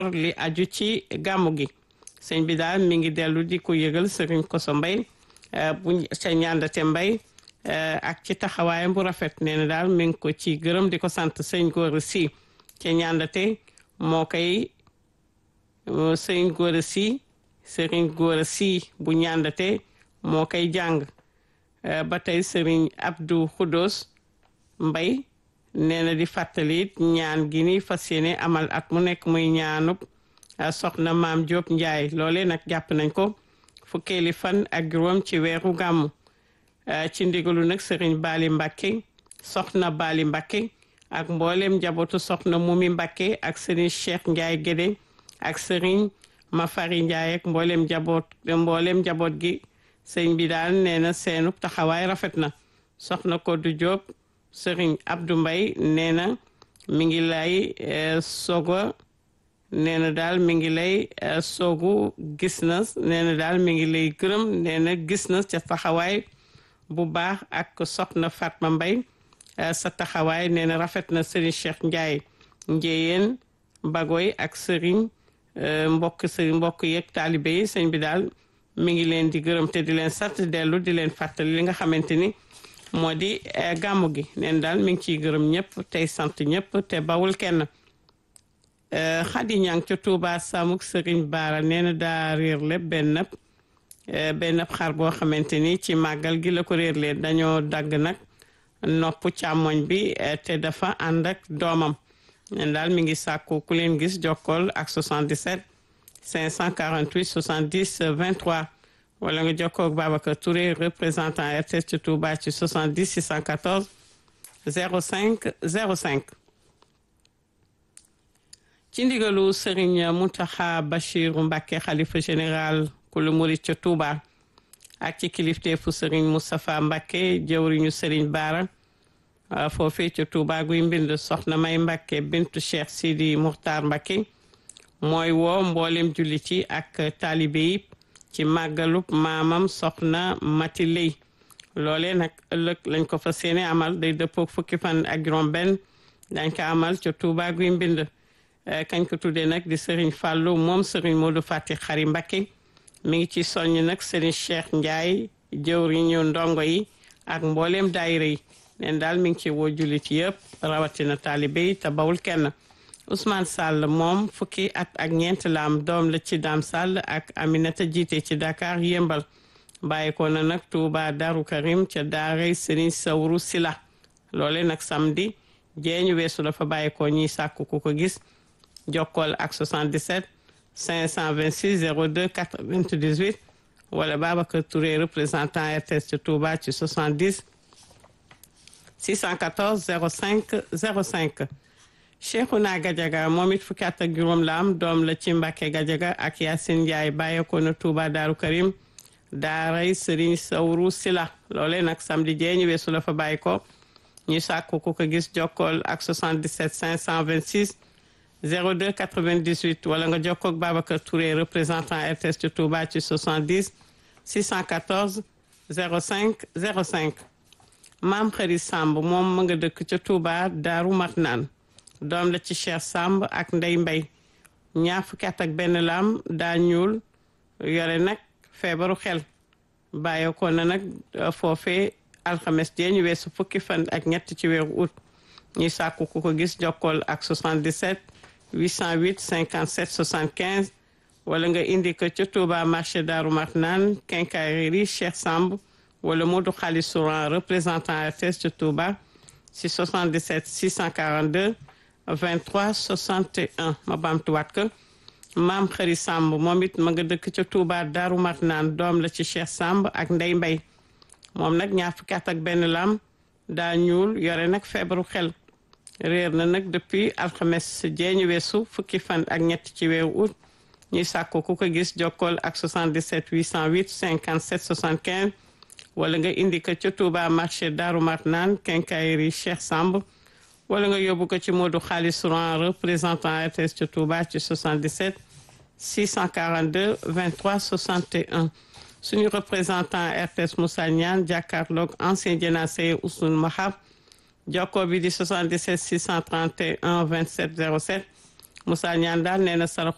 li aju ci gàmmu gi sëñ bi daal mi ngi dellu di ko yëgal sëriñ Koso Mbay bu ca ñaandate Mbay ak ci taxawaayam bu rafet nee na daal mi ngi ko ci gërëm di ko sant sëñ Góora Si ca ñaandate moo koy sëñ Góora Si sëriñ Góora Si bu ñaandate moo koy jàng ba tey sëriñ Abdou Xudos Mbay nee na di fàttali ñaan gi ni fas yéene amal at mu nekk muy ñaanub soxna maam Diop Ndiaye loole nag jàpp nañ ko fukkeeli fan ak juróom ci weeru gàmmu ci ndigalu nag sëriñ Bali Mbacke soxna Bali Mbacke ak mboolem njabootu soxna Mumi Mbacke ak sëriñ Cheikh Ndiaye Guédé ak sëriñ Mafari Ndiaye ak mboolem njaboot mboolem njaboot gi sëñ bi daal nee na seenub taxawaay rafet na soxna Kodou Diop sëriñ Abdou Mbay nee na mi ngi lay sogo nee na daal mi ngi lay soogu gis na nee na daal mi ngi lay gërëm nee na gis na ca taxawaay bu baax ak soxna Fatma Mbay sa taxawaay nee na rafet na sëriñ Cheikh Ndiaye njéyeen bagoy ak sëriñ mbokk sëriñ mbokk yeeg taalibe yi sëñ bi daal mi ngi leen di gërëm te di leen sant dellu di leen fàttali li nga xamante ni moo di gàmmu gi neen daal mi ngi ciy gërëm ñëpp tey sant ñëpp te bawul kenn xadi ñang ca Touba Samuk Sëriñ Baara nee na daa réer lépp benn benn xar boo xamante ni ci màggal gi la ko réer leen dañoo dagg nag nopp càmmoñ bi te dafa ànd ak doomam neen daal mi ngi sàkku ku leen gis jokkool ak 77 548 70 23 wala nga jokkoo ak Babacar Touré représentant RTS ci Touba ci 70 614 05 05 ci ndigalu Serigne Mountakha Bachiru Mbacké xalifa général kulu murit ca Touba ak ci kilifteefu Serigne Moustapha Mbacké jëwriñu Serigne Bara foofee ca Touba guy mbind soxna May Mbacké bintu Cheikh Sidi Muxtaar Mbacké mooy woo mboolem jullit yi ak taalibe yi ci màggalub maamam soxna Mati Lay loolee nag ëllëg lañ ko fa seeni amal day dëppook fukki fan ak juróom benn dañ ko amal ca Touba guy mbind kañ ko tuddee nag di Serigne Fallou moom Serigne Modou Fati Xari Mbacké mi ngi ci soññ nag Serigne Cheikh Ndiaye jëwriñu ndongo yi ak mbooleem daayira yi neen daal mi ngi ci woo jullit yëpp rawatina taalibe yi te bawul kenn Ousmane Sall moom fukki at ak ñeent la am doom la ci Dame Sall ak Aminata jiite ci Dakar yëmbal bàyyi ko na nag Touba Darou Karim ca daaray Serigne Sawru Sila loole nag samedi jeeñu weesu dafa bàyyi ko ñiy sàkku ku ko gis jokkool ak 77 526 02 98 wala Babacar Touré représentant RTS ci Touba ci 70 614 05 05 Cheikhouna Gadiaga moom it fukki at ak juróom la am doom la ci Mbàkke Gadiaga ak Yacine Ndiaye bàyyeekoo na Touba Daaru Karim daaray Serigne Sawru Sila loole nag samedi jee ñu weesu la fa bàyyi ko ñu sàkku ku ko gis jokkool ak 77 526 02 98 wala nga jokkoo ak Babacar Touré représentant RTS ci Touba ci 70 614 05 05 maam xëri Samb moom ma nga dëkk ca Touba Daaru Marnaan doom la ci Cheikh Samb ak Ndey Mbay ñaar fukki at ak benn laam daa ñuul yore nag feebaru xel bàyyeekoo na nag foofee alxames jee ñu weesu fukki fan ak ñett ci weeru août ñuy sàkku ku ko gis jokkool ak 77 808 57 75 wala nga indi ko ca Touba marché Daaru Marnaan quincaillerie Cheikh Samb wala Modou Xaalis Souran représentant RTS ca Touba si 77 642 23 61 ma baamtuwaat ko maam xëri Samb moom it ma nga dëkk ca Touba Daaru Marnaan doom la ci Cheikh Samb ak Ndey Mbay moom nag ñaar fukki at ak benn lam daa ñuul yore nag feebaru xel réer na nag depuis alxames jeeñu weesu fukki fan ak ñett ci weeru août ñuy sàkku ku ko gis jokkool ak 77 808 57 75 wala nga indi ko ca Touba marché Daaru Marnaan quincaillerie Cheikh Samb wala nga yóbbu ko ci Modou Xaalis Souran représentant RTS ca Touba ci 77 642 23 61 suñu représentant RTS Moussa Niane jàkkaarloog ancien jénacé Ousmane Mahab jokkoo bi di 77 631 27 07 Moussa Niane daal nee na saraxu